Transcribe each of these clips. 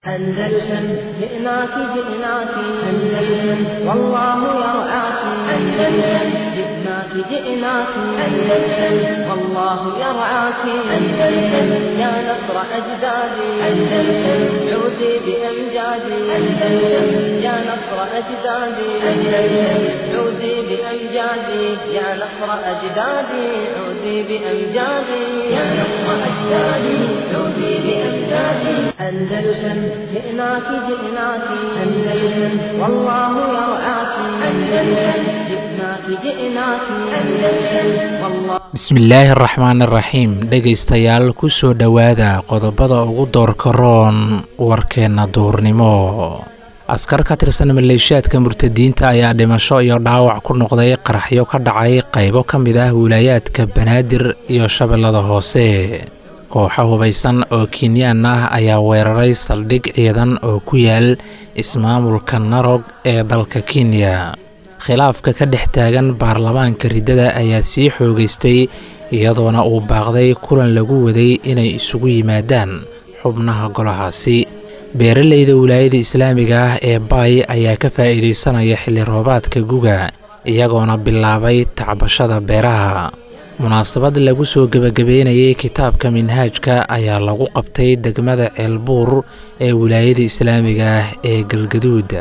أندلسن جئناك جئناك أندلسن والله يرعاك أندلسن جئناك جئناك أندلسن والله يرعاك أندلسن يا نصر أجدادي أندلسن عودي بأمجادي أندلسن يا نصر أجدادي أندلسن عودي بأمجادي يا نصر أجدادي عودي بأمجادي يا نصر أجدادي عودي بأمجادي أندلسن جئناك جئناك أندلسن والله يرعاك أندلسن جئناك جئناك أندلسن والله bismillaahi araxmaan iraxiim dhegaystayaal kusoo dhowaada qodobada ugu doorka roon warkeenna duurnimo askar ka tirsan maleeshiyaadka murtadiinta ayaa dhimasho iyo dhaawac ku noqday qaraxyo ka dhacay qaybo ka mid ah wilaayaadka banaadir iyo shabeellada hoose kooxo hubaysan oo kinyaan ah ayaa weeraray saldhig ciidan oo ku yaal ismaamulka narog ee dalka kenya khilaafka ka dhex taagan baarlamaanka riddada ayaa sii xoogaystay iyadoona uu baaqday kulan lagu waday inay isugu yimaadaan xubnaha golahaasi beeralayda wilaayada islaamiga ah ee baay ayaa ka faa'iidaysanaya xilli roobaadka guga iyagoona bilaabay tacbashada beeraha munaasabad lagu soo gebagabeynayay kitaabka minhaajka ayaa lagu qabtay degmada ceelbuur ee wilaayada islaamiga ah ee galgaduud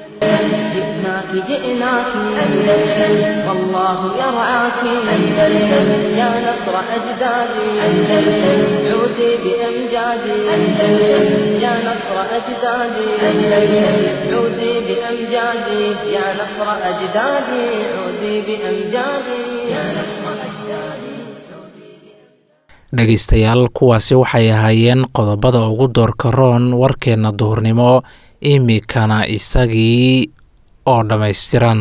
جئناك جئناك أندلسن والله يرعاك أندلسن يا نصر أجدادي أندلسن عودي بأمجادي أندلسن يا نصر أجدادي أندلسن عودي بأمجادي يا نصر أجدادي عودي بأمجادي يا نصر أجدادي dhegaystayaal kuwaasi waxay ahaayeen qodobada ugu doorka roon warkeenna duhurnimo imikana isagii oo dhammaystiran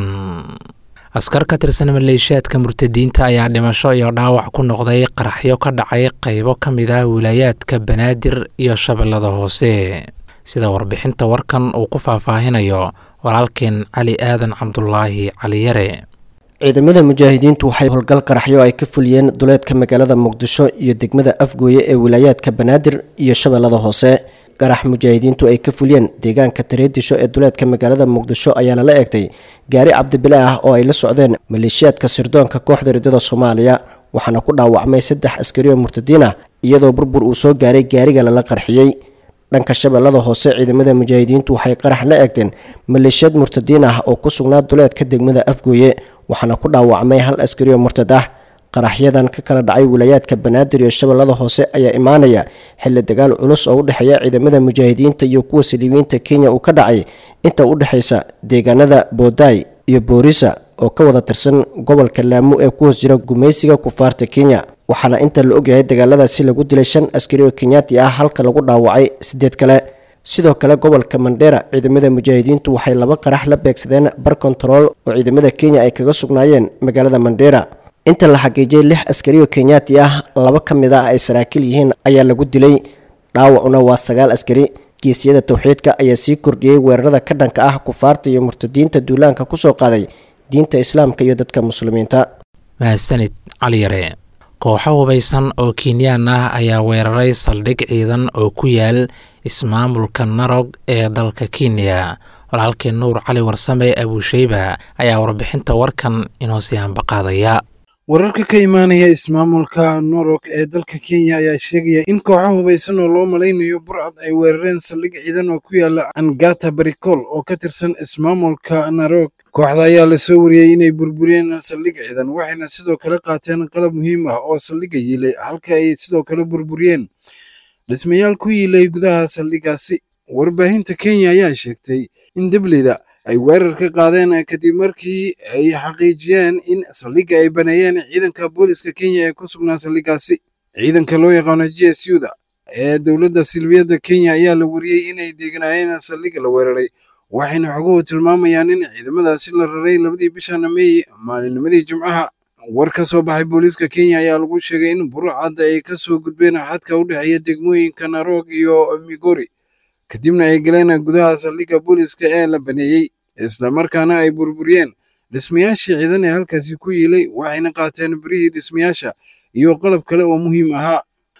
askar ka tirsan maleeshiyaadka murtadiinta ayaa dhimasho iyo dhaawac ku noqday qaraxyo ka dhacay qaybo ka mid ah wilaayaadka banaadir iyo shabeellada hoose sida warbixinta warkan uu ku faahfaahinayo walaalkeen cali aadan cabdulaahi caliyare ciidamada mujaahidiintu waxay howlgal qaraxyo ay ka fuliyeen duleedka magaalada muqdisho iyo degmada afgooye ee wilaayaadka banaadir iyo shabeellada hoose qarax mujaahidiintu ay ka fuliyeen deegaanka tareedisho ee duleedka magaalada muqdisho ayaa lala eegtay gaari cabdibile ah oo ay la socdeen maleeshiyaadka sirdoonka kooxda riddada soomaaliya waxaana ku dhaawacmay saddex askari oo murtadiin ah iyadoo burbur uu soo gaaray gaariga lala qarxiyey dhanka shabeellada hoose ciidamada mujaahidiintu waxay qarax la eegteen maleeshiyad murtadiin ah oo ku sugnaa duleedka degmada afgooye waxaana ku dhaawacmay hal askari oo murtad ah qaraxyadan ka kala dhacay wilaayaadka banaadir iyo shabeellada hoose ayaa imaanaya xilli dagaal culus oo u dhexeeya ciidamada mujaahidiinta iyo kuwa saliibiyiinta kenya uu ka dhacay inta u dhexaysa deegaanada boodaay iyo boorisa oo ka wada tirsan gobolka laamo ee ku hoos jira gumaysiga kufaarta kenya waxaana inta la ogyahay dagaaladaasi lagu dilay shan askari oo kenyaati ah halka lagu dhaawacay sideed kale sidoo kale gobolka mandheera ciidamada mujaahidiintu waxay laba qarax la beegsadeen bar kontarool oo ciidamada kenya ay kaga sugnaayeen magaalada mandheera inta la xaqiijiyay lix askari oo kenyaati ah laba ka mid ah ay saraakiil yihiin ayaa lagu dilay dhaawacuna waa sagaal askari geesiyada towxiidka ayaa sii kordhiyey weerarada ka dhanka ah kufaarta iyo murtadiinta duulaanka kusoo qaaday diinta islaamka iyo dadka muslimiinta mahadsanid caliyare kooxo hubaysan oo kinyaan ah ayaa weeraray saldhig ciidan oo ku yaal ismaamulka narog ee dalka kenya walaalkii nuur cali warsame abuusheyba ayaa warbixinta warkan inoo sii hambaqaadaya wararka ka imaanaya ismaamulka norog ee dalka kenya ayaa sheegaya in kooxo hubaysan oo loo malaynayo burcad ay weerareen saldhig ciidan oo ku yaala angata barikol oo ka tirsan ismaamulka narog kooxda ayaa lasoo wariyey inay burburiyeen saldhig ciidan waxayna sidoo kale qaateen qalab muhiim ah oo saldhigga yiilay halka ay sidoo kale burburiyeen dhismayaal ku yiilay gudaha saldhiggaasi warbaahinta kenya ayaa sheegtay in debleyda ay weerar ka qaadeen kadib markii ay xaqiijiyeen in saldhigga ay baneeyeen ciidanka booliska kenya ee ku sugnaa saldhiggaasi ciidanka loo yaqaano g s u da ee dowladda silbiyadda kenya ayaa la wariyey inay deeganaayeen saldhigga la weeraray waxayna xoguhu tilmaamayaan in ciidamadaasi la raray labadii bishan meey maalinimadii jimcaha war ka soo baxay booliiska kenya ayaa lagu sheegay in burcadda ay ka soo gudbeen xadka u dhexeeya degmooyinka narog iyo migori kadibna ay galeen gudaha saldhigga booliiska ee la baneeyey islamarkaana ay burburiyeen dhismayaashii ciidan ee halkaasi ku yiilay waxayna qaateen birihii dhismayaasha iyo qalab kale oo muhiim ahaa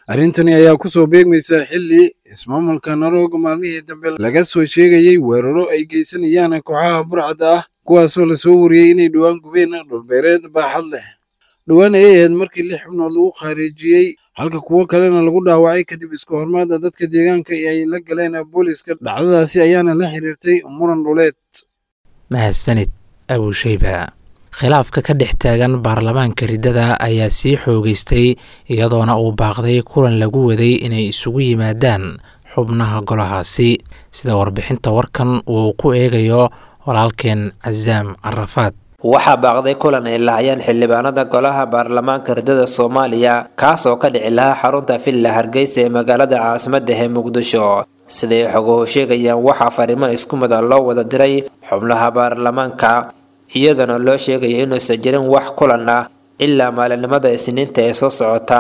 arrintani ayaa ku soo beegmaysa xilli ismaamulka narog maalmihii dambe laga soo sheegayey weeraro ay geysanayaan kooxaha burcadda ah kuwaasoo lasoo wariyey inay dhowaan gubeen dhulbeereed baaxad leh dhowaan ayay ahayd markii lix xubnood lagu khaarijiyey halka kuwo kalena lagu dhaawacay kadib isku hormaada dadka deegaanka ay la galeen booliska dhacdadaasi ayaana la xiriirtay muran dhuleed mahadsanid abusheyba khilaafka ka dhex taagan baarlamaanka riddada ayaa sii xoogeystay iyadoona uu baaqday kulan lagu waday inay isugu yimaadaan xubnaha golahaasi sida warbixinta warkan uu ku eegayo walaalkeen casaam carafaad waxaa baaqday kulan ay lahayeen xildhibaanada golaha baarlamaanka riddada soomaaliya kaas oo ka dhici lahaa xarunta villa hargeysa ee magaalada caasimadda ee muqdisho siday xoguhu sheegayaan waxaa fariimo isku mida loo wada diray xubnaha baarlamaanka iyadana loo sheegaya inuusan jirin wax kulan ah ilaa maalinimada isniinta ee soo socota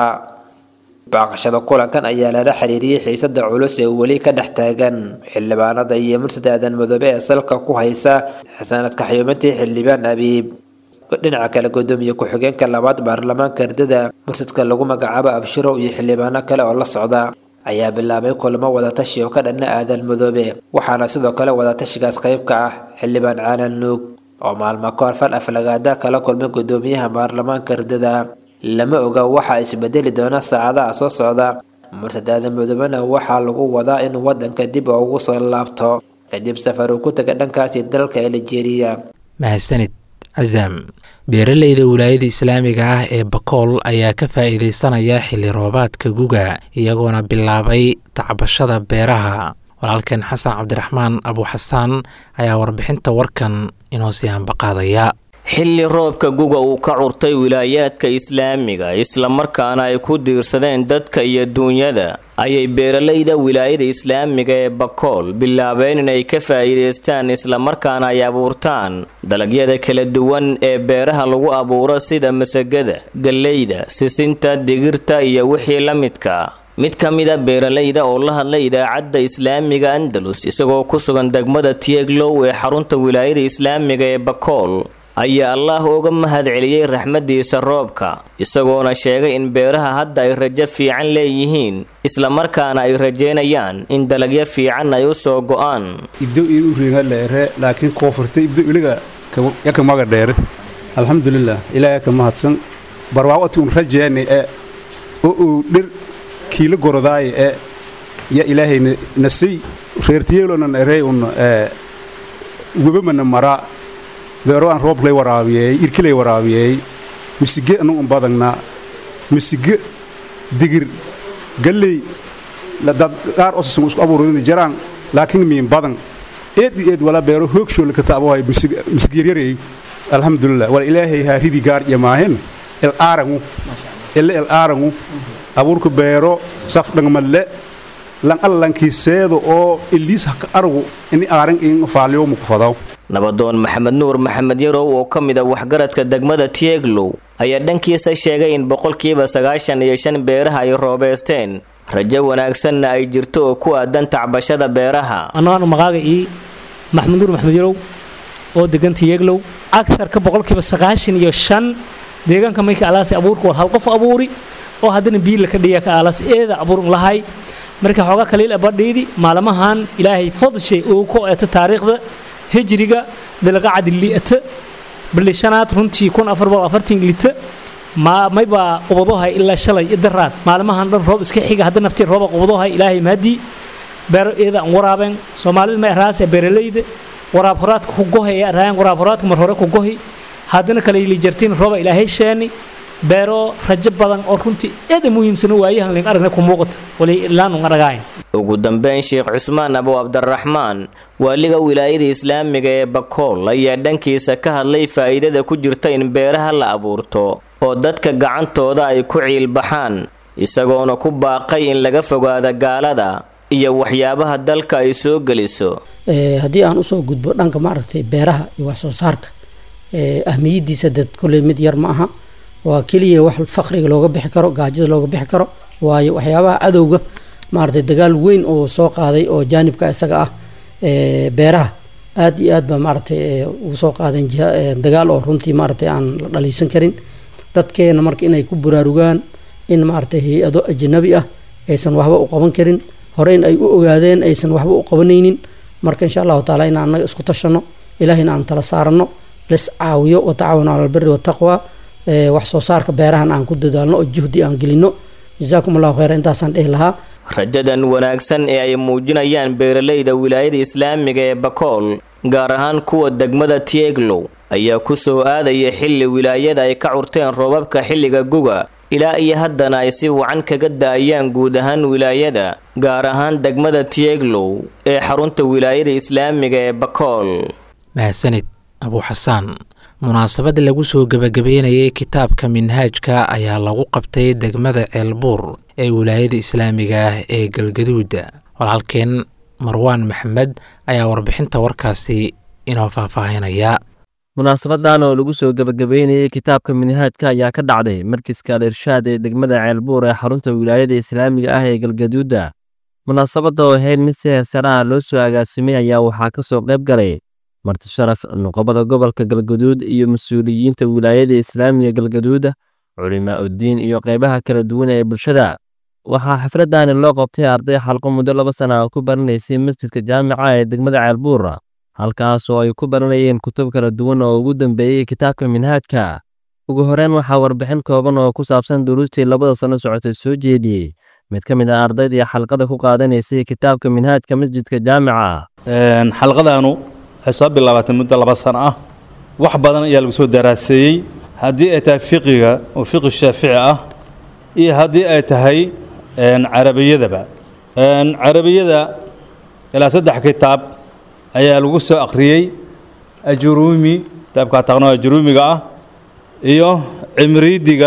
baaqashada kulankan ayaa lala xiriiriyey xiisada culus ee weli ka dhex taagan xildhibaanada iyo mursad aadan madoobe ee salka ku haysa sanadka xayuumintii xildhibaan abiib dhinaca kale gudoomiye ku-xigeenka labaad baarlamaanka ardada mursadka lagu magacaabo abshirow iyo xildhibaano kale oo la socda ayaa bilaabay kulamo wadatashi oo ka dhanna aadan madoobe waxaana sidoo kale wadatashigaas qayb ka ah xildhibaan caalan nuug oo maalmo kahor fal aflagaada kala kulmay gudoomiyaha baarlamaanka ardada lama oga waxaa isbedeli doona saacadaha soo socda mursad aadan madoobena waxaa lagu wadaa inuu wadanka dib ugu soo laabto kadib safar uu ku taga dhankaasi dalka aljeeriya mahadsanid casaam beeraleyda wilaayada islaamiga ah ee bakool ayaa ka faa'iidaysanaya xilli roobaadka guga iyagoona bilaabay tacbashada beeraha walaalkeen xasan cabdiraxmaan abuxasaan ayaa warbixinta warkan inoo sii hambaqaadaya xilli roobka guga uu ka curtay wilaayaadka islaamiga islamarkaana ay ku diirsadeen dadka iyo duunyada ayay beeralayda wilaayada islaamiga ee bakool bilaabeen inay ka faa'iidaystaan islamarkaana ay abuurtaan dalagyada kala duwan ee beeraha lagu abuuro sida masagada galleyda sisinta digirta iyo wixii la midka mid ka mida beeralayda oo la hadlay idaacadda islaamiga andalus isagoo ku sugan degmada tieglow ee xarunta wilaayada islaamiga ee bakool ayaa allaah uga mahad celiyey raxmadiisa roobka isagoona sheegay in beeraha hadda ay rajo fiican leeyihiin islamarkaana ay rajeynayaan in dalagyo fiican ay u soo go'aan ibdo ii u reegaaleere laakiin koonfurta ibdo iliga yaka maga dheere alxamdulilah ilaahay ka mahadsan barwaaqoti un rajeeni e oo uu dhir kiila gorodaaye e ya ilaahay nasay reertiyeelonan erey un webamana maraa beero aan rooblay waraabiyey irkilay waraabiyey misige anu un badagna misige digir galley dad qaar osasan isku abuurin jaraan laakiin miin badan eed eed wala beero hoogshool ka taabohay misgiiryarey alxamdulilah wala ilaahay haa ridi gaar jamaahin el aarangu ele el aarangu abuurka beero saf dhangmalle lan allankiiseedo oo iliis haka argu ini aaran in faaliyo muku fadaw nabadoon maxamed nuur maxamed yarow oo ka mid a waxgaradka degmada tieglow ayaa dhankiisa sheegay in boqolkiiba sagaashan iyo shan beeraha ay roobeysteen rajo wanaagsanna ay jirto oo ku aadan tacbashada beeraha annagaan magaaga ii maxamed nuur maxamed yarow oo degan tieglow agarka boqolkiiba sagaashan iyo shan deegaanka mayka alaasi abuurka war hal qof abuuri oo haddana biila ka dhiya ka alas eeda abuurun lahay marka xoogaa kaliil abadhiidi maalmahan ilaahay fadshay uu ku eeto taariikhda hijriga dalaqacadi li'ata bilishanaad runtii kun afar boqol afartan lita ma mayba qubadohay ilaa shalay idaraad maalmahan dhan roob iska xiga hadda naftii rooba qubadohay ilaahay mahadii beero eeda aan waraabeen soomaalida ma eraase beeralayda waraab horaadka ku gohay ee eraayan waraab horaadka mar hore ku gohi haddana kale ili jartiin rooba ilaahay sheeni beero rajo badan oo runtii eeda muhiimsan waayahan ling aragna ku muuqata wali ilaanu aragayn ugu dambeyn sheekh cusmaan abu cabdiraxmaan waaliga wilaayada islaamiga ee bakool ayaa dhankiisa ka hadlay faa'iidada ku jirta in beeraha la abuurto oo dadka gacantooda ay ku ciilbaxaan isagoona ku baaqay in laga fogaada gaalada iyo waxyaabaha dalka ay soo geliso haddii aan usoo gudbo dhanka maaragtay beeraha iyo wax soo saarka ahmiyadiisa dad kolley mid yar ma aha waa keliya wax faqriga looga bixi karo gaajada looga bixi karo waayo waxyaabaha cadowga maaragtay dagaal weyn oo soo qaaday oo jaanibka isaga ah beeraha aada iyo aad ba maaragtay ugu soo qaadeen dagaal oo runtii maaragtay aan la dhaliisan karin dadkeena marka inay ku buraarugaan in maaragtay hay-ado ajnabi ah aysan waxba u qaban karin horeyn ay u ogaadeen aysan waxba u qabanaynin marka insha allahu taala in annaga isku tashano ilaahayna aan tala saarano lis caawiyo watacaawanu cala albiri wataqwa wax soo saarka beerahan aan ku dadaalno oo juhdi aan gelino jazaakum allahu khayra intaasaan dhihi lahaa rajadan wanaagsan ee ay muujinayaan beeralayda wilaayada islaamiga ee bakool gaar ahaan kuwa degmada tieglow ayaa ku soo aadaya xilli wilaayada ay ka curteen roobabka xilliga guga ilaa iyo haddana ay si wacan kaga daayaan guud ahaan wilaayada gaar ahaan degmada tieglow ee xarunta wilaayada islaamiga ee bakool mahadsanid abuu xasaan munaasabad lagu soo gebagabeynayay kitaabka minhaajka ayaa lagu qabtay degmada ceelbuur ee wilaayada islaamiga ah ee galgaduuda walaalkeen marwaan maxamed ayaa warbixinta warkaasi inoo faahfaahinaya munaasabadan oo lagu soo gebagabeynayay kitaabka minhaajka ayaa ka dhacday markiska al irshaad ee degmada ceelbuur ee xarunta wilaayada islaamiga ah ee galgaduuda munaasabadda oo ahayd mid si heesaraha loo soo agaasimay ayaa waxaa ka soo qayb galay marti sharaf nuqobada gobolka galgaduud iyo mas-uuliyiinta wilaayada islaamiga galgaduuda culimaa uddiin iyo qaybaha kala duwan ee bulshada waxaa xafladani loo qabtay arday xalqo muddo laba sana oo ku baranaysay masjidka jaamica ee degmada ceelbuura halkaas oo ay ku baranayeen kutub kala duwan oo ugu dambeeyey kitaabka minhaajka ugu horeyn waxaa warbixin kooban oo ku saabsan duruustii labada sano socotay soo jeediyey mid ka mid ah ardaydii xalqada ku qaadanaysay kitaabka minhaajka masjidka jaamica xalqadaanu waxay soo bilaabatay muddo laba sano ah wax badan ayaa lagu soo daraaseeyey haddii ay tahay fiqiga oo fiqi shaafici ah iyo haddii ay tahay carabiyadaba carabiyada ilaa saddex kitaab ayaa lagu soo akhriyey ajuruumi kitaabka taqno ajuruumiga ah iyo cimriidiga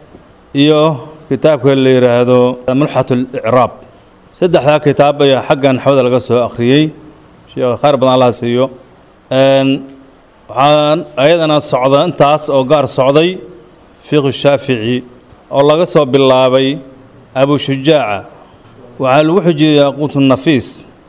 iyo kitaabka la yidhaahdo mulxat اlicraab saddexdaa kitaab ayaa xaggan xawda laga soo akhriyey sheekh khayr badan allah siiyo waxaan ayadana socda intaas oo gaar socday fiqi shaafici oo laga soo bilaabay abu shujaaca waxaa lagu xujiyey yaquut nafiis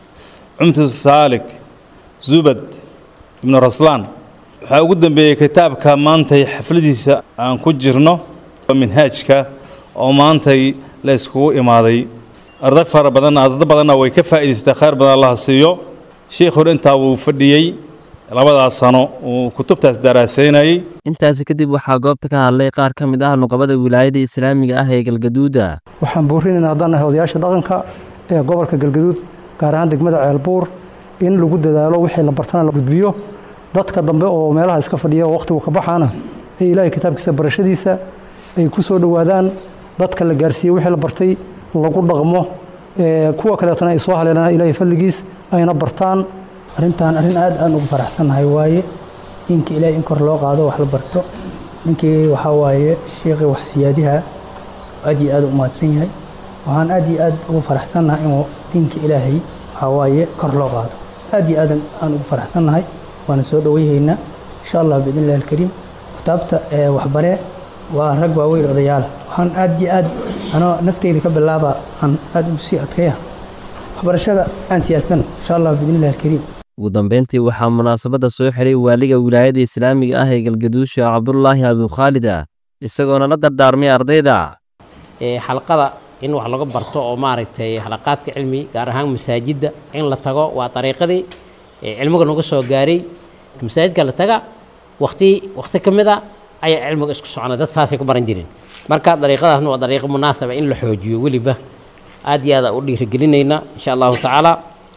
cumtu saalik zubad ibnu raslaan waxaa ugu dambeeyey kitaabka maantay xafladiisa aan ku jirno minhaajka oo maantay la iskugu imaaday arday fara badan ardada badanna way ka faa'idaystay khayr badan allah siiyo sheikhuna intaa wuu fadhiyey labadaas sano uu kutubtaas daraasaynayey intaasi kadib waxaa goobta ka hadlay qaar ka mid ah nuqabada wilaayada islaamiga ah ee galgaduuda waxaan buurinaynaa haddaan nahay odayaasha dhaqanka ee gobolka galgaduud gaar ahaan degmada ceelbuur in lagu dadaalo wixii la bartana la gudbiyo dadka dambe oo meelaha iska fadhiya oo wakhtigu ka baxaana ee ilaahay kitaabkiisa barashadiisa ay ku soo dhowaadaan dadka la gaarsiiyey wixii la bartay lagu dhaqmo kuwa kaleetana ay soo haleelaan ilaahay fadligiis ayna bartaan arrintan arrin aad aan ugu faraxsannahay waaye diinka ilaahay in kor loo qaado wax la barto ninkii waxaa waaye sheekhi wax siyaadiha aad iyo aad u mahadsan yahay waxaan aad iyo aad ugu faraxsannahay inuu diinka ilaahay waxaa waaye kor loo qaado aad iyo aad aan ugu faraxsannahay waana soo dhowayhaynaa insha allah biidn illahi alkariim kitaabta waxbaree waa rag waaweyn odayaala waxaan aad iyo aad anoo nafteyda ka bilaaba aan aad ugu sii adkaya waxbarashada aan siyaadsano insha allah biidn illahi alkariim ugu dambeyntii waxaa munaasabadda soo xiray waaliga wilaayada islaamiga ah ee galgaduud sheekh cabdulaahi abukhaalida isagoona la dardaarmay ardayda xalqada in wax laga barto oo maaragtay xalaqaadka cilmi gaar ahaan masaajidda in la tago waa dariiqadii cilmiga nagu soo gaaray masaajidka la taga wakti wakti ka mid a ayaa cilmiga isku socona dad saasay ku baran jireen marka dariiqadaasna waa dariiqo munaasaba in la xoojiyo weliba aad iyo aad u dhiirigelinayna insha allahu tacaala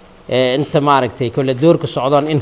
inta maaragtay kolle doorka socdoon in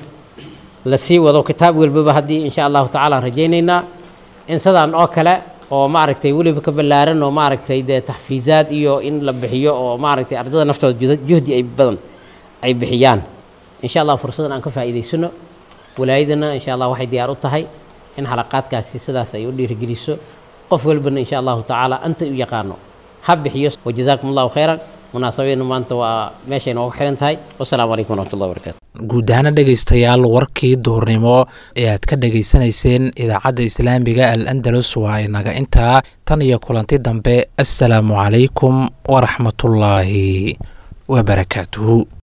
la sii wado kitaab walbaba haddii insha allahu tacaala rajaynaynaa in sidaan oo kale oo maaragtay weliba ka ballaaran oo maaragtay dee taxfiizaad iyo in la bixiyo oo maaragtay ardada naftooda juhdi ay badan ay bixiyaan insha allah fursadan aan ka faa'iidaysano walaayadana insha allah waxay diyaar u tahay in xalaqaadkaasi sidaas ay u dhiirigeliso qof walbana insha allahu tacaala anta u yaqaano ha bixiyo wajazaakum allahu khayran munaasabadeenu maanta waa meeshay nooga xiran tahay wasalaamu calaykum waraxmatullahi wabarakatu guud ahaana dhegaystayaal warkii duurnimo ee aad ka dhegaysanayseen idaacadda islaamiga al andalus waa inaga intaa tan iyo kulanti dambe assalaamu calaykum waraxmatullaahi wabarakaatuhu